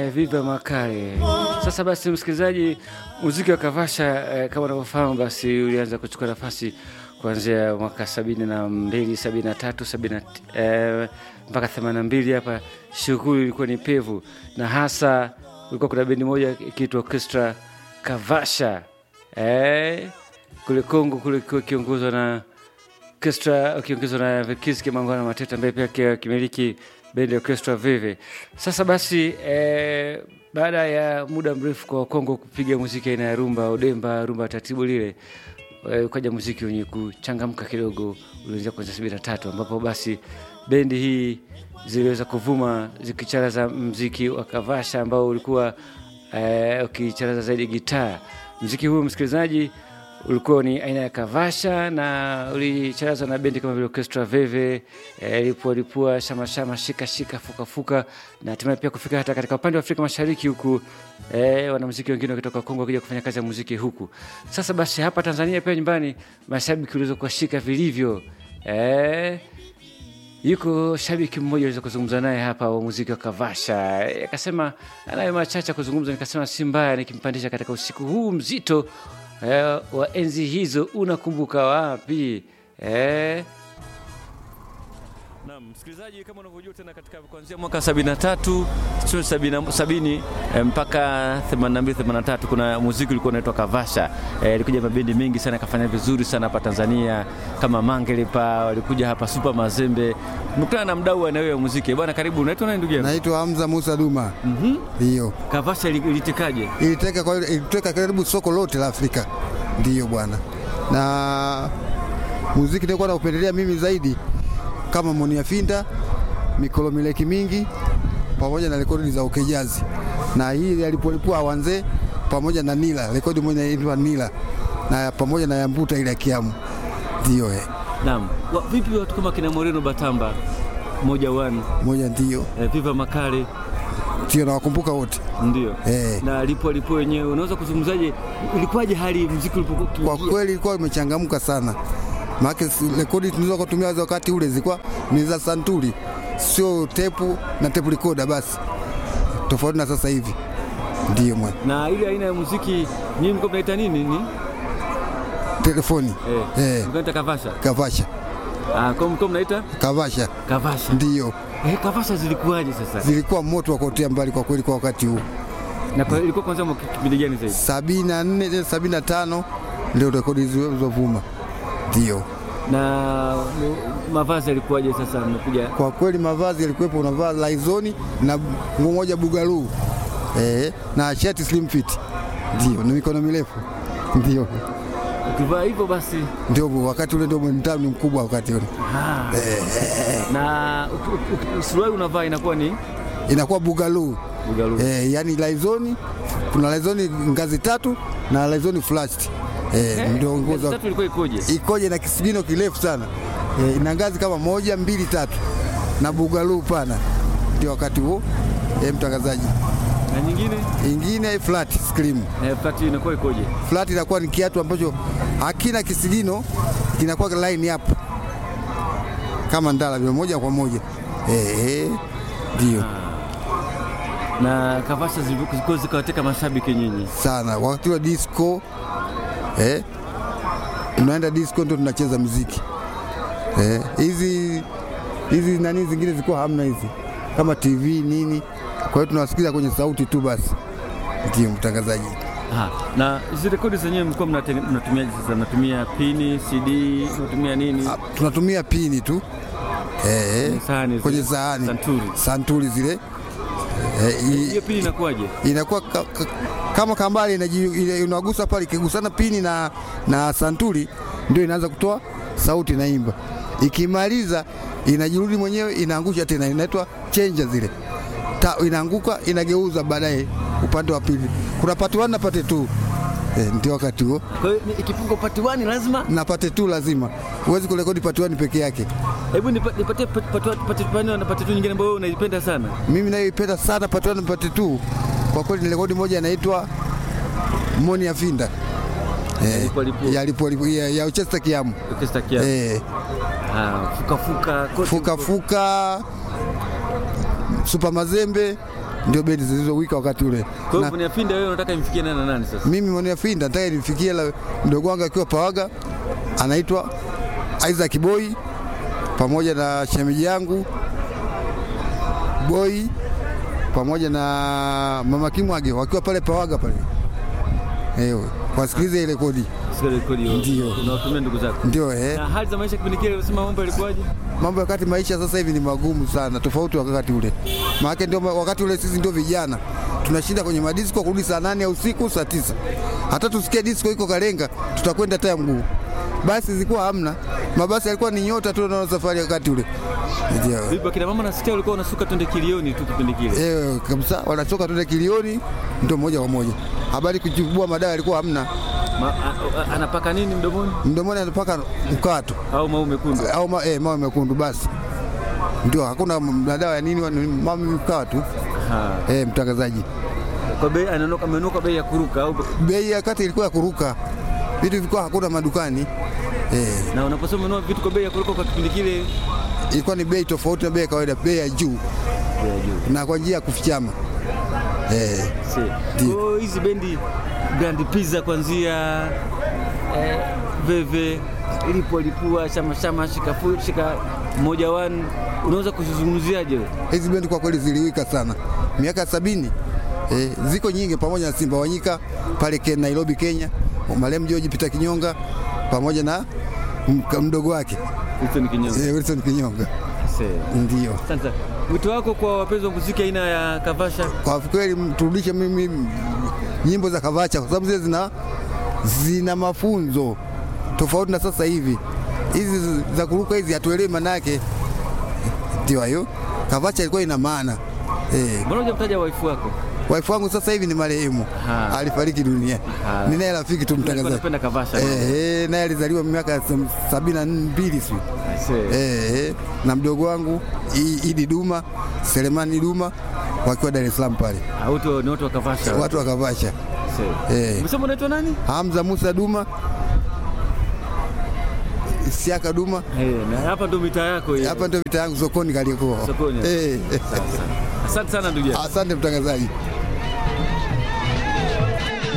eh, Viva Makare. Sasa basi, msikilizaji, muziki wa Kavasha eh, kama unavyofahamu basi ulianza kuchukua nafasi kuanzia mwaka sabini na mbili sabini na tatu sabini na eh, mpaka themanini na mbili hapa. Shughuli ilikuwa ni pevu, na hasa kulikuwa kuna bendi moja ikiitwa Orchestra Kavasha eh, kule Kongo kule kiongozwa na orchestra ukiongezwa na Vekis Kimangwana Mateta ambaye pia kimiliki bendi ya orchestra Vive. Sasa basi eh, baada ya muda mrefu kwa Kongo kupiga muziki aina ya rumba odemba, rumba taratibu lile eh, ukaja muziki wenye kuchangamka kidogo ulianzia kuanzia sabini na tatu ambapo basi bendi hii ziliweza kuvuma zikicharaza mziki wa Kavasha ambao ulikuwa eh, ukicharaza zaidi gitaa. Mziki huu msikilizaji ulikuwa ni aina ya Kavasha na ulicharazwa na bendi kama vile Orchestra Veve, eh, lipua lipua, shama shama, shika shika, fuka fuka, na hatimaye pia kufika hata katika upande wa Afrika Mashariki huku, eh, wanamuziki wengine wakitoka Kongo wakija kufanya kazi ya muziki huku. Sasa basi hapa Tanzania pia nyumbani mashabiki waliweza kuwashika vilivyo, eh, yuko shabiki mmoja aliweza kuzungumza naye hapa wa muziki wa Kavasha, akasema anayo machache kuzungumza, nikasema si mbaya nikimpandisha katika usiku huu mzito eh, wa enzi hizo, unakumbuka wapi eh? Naam, msikilizaji, kama unavyojua tena katika kuanzia mwaka 73 sio 70 eh, mpaka 82 83 kuna muziki ulikuwa unaitwa Kavasha. Eh, ilikuja mabendi mengi sana kafanya vizuri sana hapa Tanzania kama Mangelepa walikuja hapa Super Mazembe. Mkutana na mdau anayewe ya muziki. Bwana karibu, unaitwa nani ndugu yangu? Naitwa Hamza Musa Duma. Mhm. Ndiyo. Kavasha ili- ilitekaje? Iliteka kwa iliteka karibu soko lote la Afrika. Ndiyo bwana. Na muziki nilikuwa naupendelea mimi zaidi kama Monia Finda, Mikolo Mileki Mingi pamoja na rekodi za Ukejazi. Na hii alipolipua Awanze pamoja na Nila, rekodi moja inaitwa Nila na pamoja na Yambuta ile ya Kiamu. Ndiyo eh. Naam. Wa- Vipi watu kama kina Moreno Batamba moja one Moja ndiyo. eh, Viva Makale Ndiyo nawakumbuka wote. ndio Eh. na lipo lipo wenyewe, unaweza kuzungumzaje, ilikuwaje hali muziki ulipokuwa Kwa ukiingia? kweli ilikuwa imechangamka sana, maana rekodi tulizo kutumia wakati ule zilikuwa ni za santuri, sio tepu na tepu recorder basi, tofauti na sasa hivi. Ndiyo mwana na ile aina ya muziki nyinyi mko mnaita nini ni telefoni eh, Eh. mnaita kavasha kavasha ah, kwa mko mnaita kavasha, kavasha ndiyo eh, kavasha zilikuwaje sasa zilikuwa moto wa kuotea mbali kwa kweli kwa wakati huu. na kwa, ilikuwa kwanza mwaka kipindi gani zaidi sabini na nne sabini na tano ndio rekodi zilizovuma, ndiyo. na mu- mavazi yalikuwaje sasa mmekuja Kwa kweli mavazi yalikuwepo, unavaa laizoni na nguo moja bugaluu eh, na shati slim fit, ndio na mikono mirefu, ndio ukivaa hivyo basi ndio wakati ule ndio mtaa ni mkubwa wakati ule, ah. na uki- uki- uki- suruali unavaa inakuwa ni inakuwa bugaluu bugalu eh, yani laizoni, kuna laizoni ngazi tatu na laizoni flashed eh, ndio nguo za tatu ilikuwa ikoje ikoje na kisigino kirefu sana eh, ina ngazi kama moja mbili tatu na bugaluu pana, ndio wakati huo eh, mtangazaji na nyingine ingine flat scream. eh, tatu inakuwa ikoje Flat inakuwa ni kiatu ambacho hakina kisigino, kinakuwa line up kama ndala vile moja kwa moja eh, ndio na kavasha zilikuwa zikawateka mashabiki nyinyi sana. Wakati wa disco eh, tunaenda disco ndio tunacheza muziki eh, hizi hizi nani zingine zilikuwa hamna hizi kama TV nini, kwa hiyo tunawasikiza kwenye sauti tu basi. Ndio mtangazaji. Aha. Na hizi rekodi zenyewe mlikuwa mnatenge- mnatumiaje sasa? Mnatumia pini, CD, mnatumia nini? Ah, tunatumia pini tu eh, Kwenye sahani zile. kwenye sahani Santuri. santuri zile eh, i- Hiyo pini inakuwaje? inakuwa ka, ka, kama kambali inaji- ina- unagusa pale, ikigusana pini na, na santuri ndio inaanza kutoa sauti inaimba. Ikimaliza inajirudi mwenyewe inaangusha tena, inaitwa chenja zile Ta, inaanguka inageuza baadaye upande wa pili. Kuna pati one na pati two eh, ndio wakati huo Kwa hiyo ni- ikipigwa pati 1 lazima na pati two lazima, huwezi kurekodi pati one peke yake. hebu nipa- nipatie pati pati pati pati na pati tu nyingine ambayo wewe unaipenda sana. Mimi nayoipenda sana pati one na pati two, kwa kweli ni rekodi moja inaitwa Moni ya Finda eh, Lipo lipo. ya, lipo, lipo, ya, ya Uchester Kiamu Orchestra kia. eh, Ah, fuka fuka kote. fuka fuka Super Mazembe ndio bendi zilizowika wakati ule. Kwa hiyo Na Moni Afinda wewe unataka imfikie nani na nani sasa? mimi Moni Afinda nataka nimfikie la mdogo wangu akiwa Pawaga, anaitwa Isaac Boy pamoja na shemeji yangu Boy pamoja na mama Kimwage wakiwa pale Pawaga pale, eh, wasikilize ile kodi, Sikia rekodi hiyo. Ndio. Unawatumia ndugu zako. ndio eh. Na hali za maisha kipindi kile unasema mambo yalikuwaje? mambo ya wakati maisha sasa hivi ni magumu sana, tofauti wa wakati ule. Maana ndio ma- wakati ule sisi ndio vijana tunashinda kwenye madisko kurudi saa nane ya usiku saa tisa. Hata tusikie disco iko Kalenga, tutakwenda taya mguu. Basi zilikuwa hamna, mabasi yalikuwa ni nyota tu na safari wakati ule. Ndio. Vipi kina mama nasikia ulikuwa unasuka twende kilioni tu kipindi kile. Eh, kabisa wanachoka tuende kilioni ndio moja kwa moja. Habari kuchubua madawa yalikuwa hamna. Ma, a, a, anapaka nini mdomoni Mdomoni anapaka mkato au mau mekundu? au ma, eh, mawe mekundu basi. Ndio hakuna madawa ya nini, ni mama mkato. Ha. Eh, mtangazaji. Kwa bei ananuka amenuka bei ya kuruka au bei ya kati ilikuwa ya kuruka, vitu vilikuwa hakuna madukani eh, na unaposema ununua vitu kwa bei ya kuruka kwa kipindi kile ilikuwa ni bei tofauti na bei ya kawaida, bei ya juu bei ya juu. na kwa njia ya kufichama eh, Si. Ndio. Kwa hiyo hizi bendi Grand Pizza kuanzia eh, Veve ilipo lipua shama shama shika fu, shika moja one unaweza kuzizungumziaje wewe? hizi bendi kwa kweli ziliwika sana miaka ya sabini eh, ziko nyingi, pamoja na Simba Wanyika pale Ke- Nairobi, Kenya, marehemu George Peter Kinyonga pamoja na mka- mdogo wake Hicho ni kinyama. eh, Wilson Kinyonga Si. ndio. Asante. Wito wako kwa wapenzi wa muziki aina ya Kavasha? Kwa kweli m- turudishe mimi m- nyimbo za Kavacha kwa sababu zile zina, zina mafunzo tofauti na sasa hivi. Hizi z- za kuruka hizi hatuelewi maana yake, ndio hayo. Kavacha ilikuwa ina maana eh. Mbona hujamtaja waifu wako? Wife wangu sasa hivi ni marehemu, Ha. alifariki dunia. Ha. Ni naye rafiki tu Alikuwa mtangazaji anapenda Kavasha. eh, eh, naye alizaliwa miaka ya sam- sabini na mbili sio Si. eh, eh, na mdogo wangu I- Idi Duma, Selemani Duma wakiwa Dar es Salaam pale, Ah, Wote ni watu wa Kavasha. watu wa Kavasha. Si. Eh. Umesema unaitwa nani? Hamza Musa Duma, Siaka Duma. Eh, na hapa ndo mitaa yako hiyo. Hapa ndio vita yangu sokoni Kariakoo. Sokoni. Eh, eh. Asante sana ndugu yangu. Asante mtangazaji.